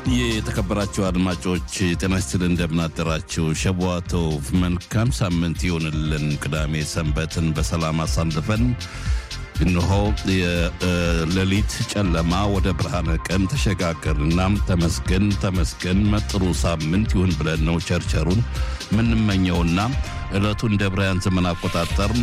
የተከበራችሁ አድማጮች ጤና ይስጥልን፣ እንደምናደራችሁ። ሸቧቶቭ መልካም ሳምንት ይሆንልን። ቅዳሜ ሰንበትን በሰላም አሳልፈን እነሆ የሌሊት ጨለማ ወደ ብርሃነ ቀን ተሸጋገርና ተመስገን ተመስገን መጥሩ ሳምንት ይሁን ብለን ነው ቸርቸሩን የምንመኘውና ዕለቱ እንደ ብራያን ዘመን አቆጣጠር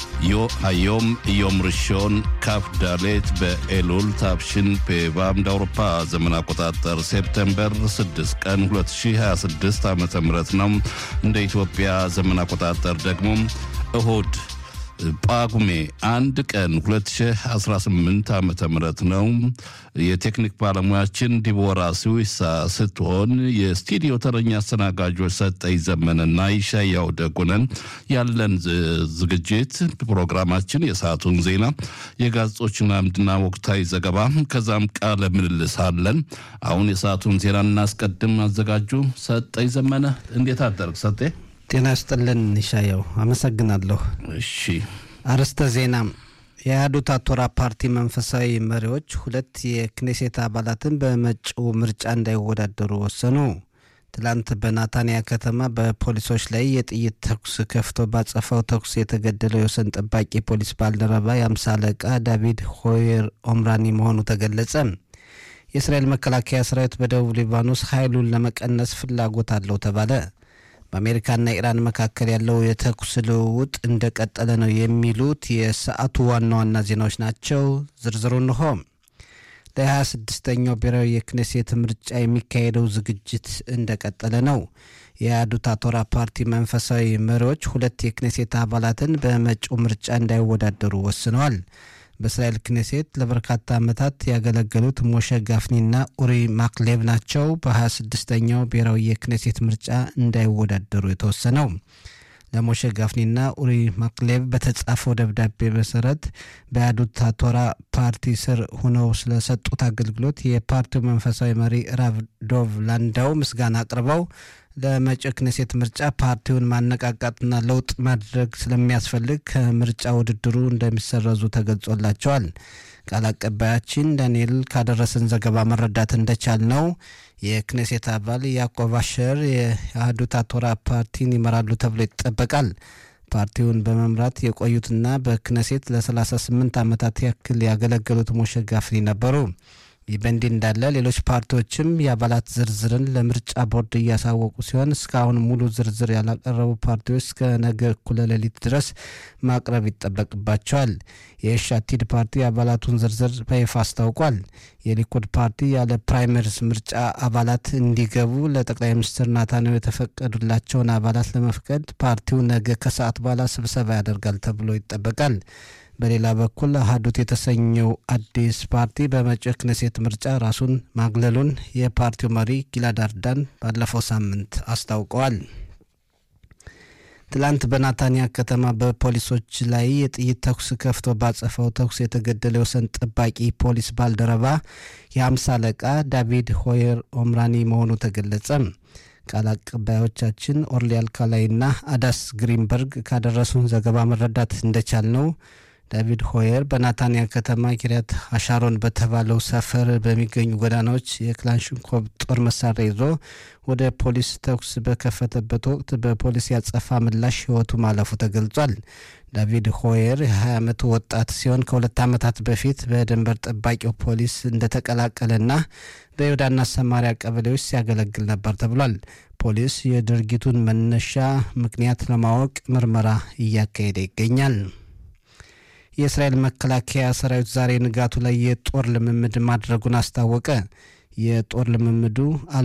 ዮም ዮም ርሾን ካፍ ዳሌት በኤሉል ታብሽን ፔቫ እንደ አውሮፓ ዘመን አቆጣጠር ሴፕቴምበር 6 ቀን 2026 ዓ ም ነው። እንደ ኢትዮጵያ ዘመን አቆጣጠር ደግሞ እሁድ ጳጉሜ አንድ ቀን 2018 ዓ ም ነው። የቴክኒክ ባለሙያችን ዲቦራ ስዊሳ ስትሆን የስቱዲዮ ተረኛ አስተናጋጆች ሰጠኝ ዘመንና ይሻያው ደጉነን። ያለን ዝግጅት ፕሮግራማችን የሰዓቱን ዜና፣ የጋዜጦችን አምድና ወቅታዊ ዘገባ ከዛም ቃለ ምልልስ አለን። አሁን የሰዓቱን ዜና እናስቀድም። አዘጋጁ ሰጠኝ ዘመነ። እንዴት አደርግ ሰጤ? ጤና ይስጥልን ይሻየው፣ አመሰግናለሁ። እሺ አርዕስተ ዜና። የአህዱት አቶራ ፓርቲ መንፈሳዊ መሪዎች ሁለት የክኔሴት አባላትን በመጪው ምርጫ እንዳይወዳደሩ ወሰኑ። ትላንት በናታንያ ከተማ በፖሊሶች ላይ የጥይት ተኩስ ከፍቶ ባጸፋው ተኩስ የተገደለው የወሰን ጠባቂ ፖሊስ ባልደረባ የአምሳ አለቃ ዳቪድ ሆየር ኦምራኒ መሆኑ ተገለጸ። የእስራኤል መከላከያ ሰራዊት በደቡብ ሊባኖስ ኃይሉን ለመቀነስ ፍላጎት አለው ተባለ። በአሜሪካና ኢራን መካከል ያለው የተኩስ ልውውጥ እንደቀጠለ ነው የሚሉት የሰዓቱ ዋና ዋና ዜናዎች ናቸው። ዝርዝሩ እንሆ። ለ26ኛው ብሔራዊ የክኔሴት ምርጫ የሚካሄደው ዝግጅት እንደቀጠለ ነው። የአህዱት አቶራ ፓርቲ መንፈሳዊ መሪዎች ሁለት የክኔሴት አባላትን በመጪው ምርጫ እንዳይወዳደሩ ወስነዋል። በእስራኤል ክኔሴት ለበርካታ ዓመታት ያገለገሉት ሞሸ ጋፍኒና ኡሪ ማክሌቭ ናቸው በ26ኛው ብሔራዊ የክኔሴት ምርጫ እንዳይወዳደሩ የተወሰነው። ለሞሸ ጋፍኒና ኡሪ ማክሌቭ በተጻፈው ደብዳቤ መሰረት በአህዱት አቶራ ፓርቲ ስር ሆነው ስለሰጡት አገልግሎት የፓርቲው መንፈሳዊ መሪ ራቭ ዶቭ ላንዳው ምስጋና አቅርበው ለመጪው ክኔሴት ምርጫ ፓርቲውን ማነቃቃትና ለውጥ ማድረግ ስለሚያስፈልግ ከምርጫ ውድድሩ እንደሚሰረዙ ተገልጾላቸዋል። ቃል አቀባያችን ዳንኤል ካደረሰን ዘገባ መረዳት እንደቻል ነው የክኔሴት አባል ያዕቆብ አሸር የአህዱት አቶራ ፓርቲን ይመራሉ ተብሎ ይጠበቃል። ፓርቲውን በመምራት የቆዩትና በክኔሴት ለ38 ዓመታት ያክል ያገለገሉት ሞሸ ጋፍኒ ነበሩ። ይህ በእንዲህ እንዳለ ሌሎች ፓርቲዎችም የአባላት ዝርዝርን ለምርጫ ቦርድ እያሳወቁ ሲሆን እስካሁን ሙሉ ዝርዝር ያላቀረቡ ፓርቲዎች እስከ ነገ እኩለ ሌሊት ድረስ ማቅረብ ይጠበቅባቸዋል። የሻቲድ ፓርቲ የአባላቱን ዝርዝር በይፋ አስታውቋል። የሊኩድ ፓርቲ ያለ ፕራይመሪስ ምርጫ አባላት እንዲገቡ ለጠቅላይ ሚኒስትር ናታንያሁ የተፈቀዱላቸውን አባላት ለመፍቀድ ፓርቲው ነገ ከሰዓት በኋላ ስብሰባ ያደርጋል ተብሎ ይጠበቃል። በሌላ በኩል አህዱት የተሰኘው አዲስ ፓርቲ በመጪው ክኔሴት ምርጫ ራሱን ማግለሉን የፓርቲው መሪ ጊላድ አርዳን ባለፈው ሳምንት አስታውቀዋል። ትላንት በናታንያ ከተማ በፖሊሶች ላይ የጥይት ተኩስ ከፍቶ ባጸፈው ተኩስ የተገደለ የወሰን ጠባቂ ፖሊስ ባልደረባ የአምሳ አለቃ ዳቪድ ሆየር ኦምራኒ መሆኑ ተገለጸ። ቃል አቀባዮቻችን ኦርሊ አልካላይና አዳስ ግሪንበርግ ካደረሱን ዘገባ መረዳት እንደቻል ነው ዳቪድ ሆየር በናታንያ ከተማ ኪሪያት አሻሮን በተባለው ሰፈር በሚገኙ ጎዳናዎች የክላሽንኮቭ ጦር መሳሪያ ይዞ ወደ ፖሊስ ተኩስ በከፈተበት ወቅት በፖሊስ ያጸፋ ምላሽ ሕይወቱ ማለፉ ተገልጿል። ዳቪድ ሆየር የ20 ዓመቱ ወጣት ሲሆን ከሁለት ዓመታት በፊት በድንበር ጠባቂው ፖሊስ እንደተቀላቀለና በይሁዳና ሰማሪያ ቀበሌዎች ሲያገለግል ነበር ተብሏል። ፖሊስ የድርጊቱን መነሻ ምክንያት ለማወቅ ምርመራ እያካሄደ ይገኛል። የእስራኤል መከላከያ ሰራዊት ዛሬ ንጋቱ ላይ የጦር ልምምድ ማድረጉን አስታወቀ። የጦር ልምምዱ